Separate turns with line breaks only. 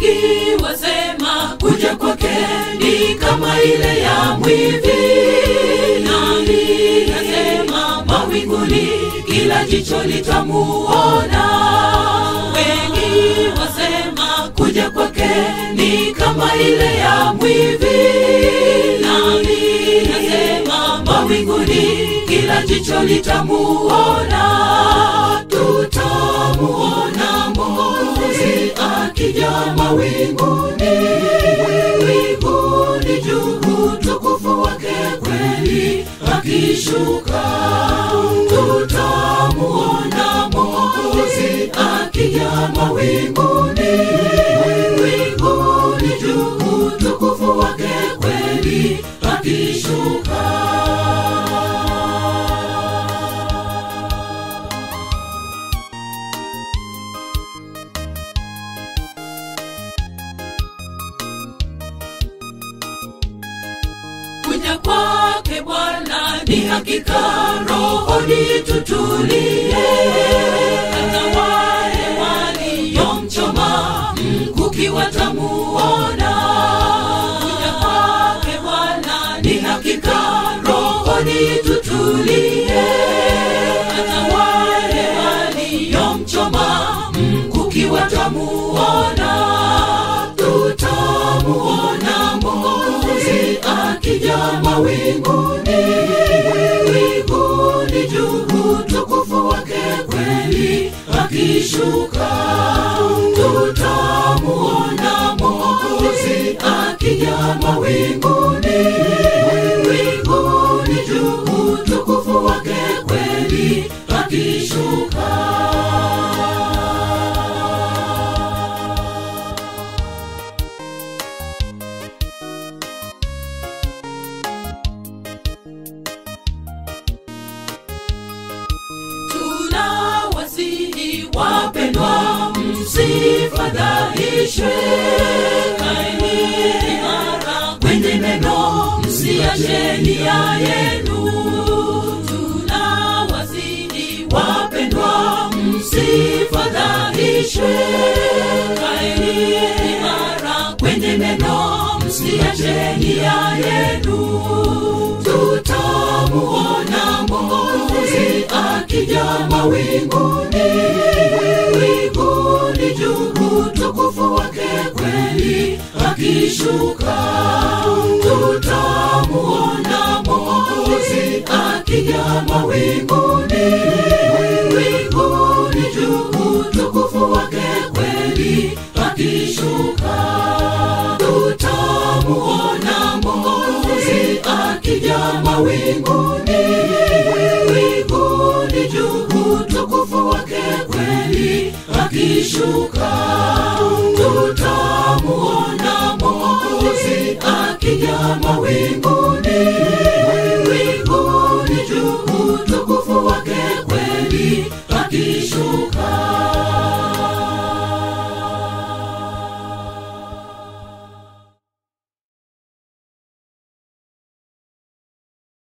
wengi wasema kuja kwake ni kama ile ya mwivi nami nasema mawinguni kila jicho litamuona wengi wasema kuja kwake ni kama ile ya mwivi nami nasema mawinguni kila jicho litamuona tutamuona mwokozi akija mawinguni winguni juu utukufu wake kweli akishuka tutamuona mwokozi akija mawinguni winguni juu utukufu wake kweli akishuka kuja kwake Bwana ni hakika, rohoni tutulie. Hata wale waliomchoma mkuki watamuona. Kuja kwake Bwana ni hakika, rohoni tutulie. Hata wale waliomchoma mkuki watamuona. Tutamuona Mwokozi akija mawinguni, winguni juu utukufu wake kweli akishuka. Tutamuona Mwokozi akija mawinguni, winguni juu utukufu wake kweli akishuka. tunawasihi wapendwa, msifadhaishwe, kaeni imara kwenye neno, msiache nia yenu. Tunawasihi wapendwa, msifadhaishwe, kaeni imara kwenye neno, msiache nia yenu. Tutamuona Mwokozi akija mawinguni, winguni juu utukufu wake kweli akishuka. Tutamuona Mwokozi akija mawinguni, winguni juu utukufu wake kweli akishuka. Tutamuona Mwokozi akija mawinguni, winguni juu utukufu wake kweli akishuka. Tutamuona Mwokozi akija mawinguni, winguni juu utukufu wake kweli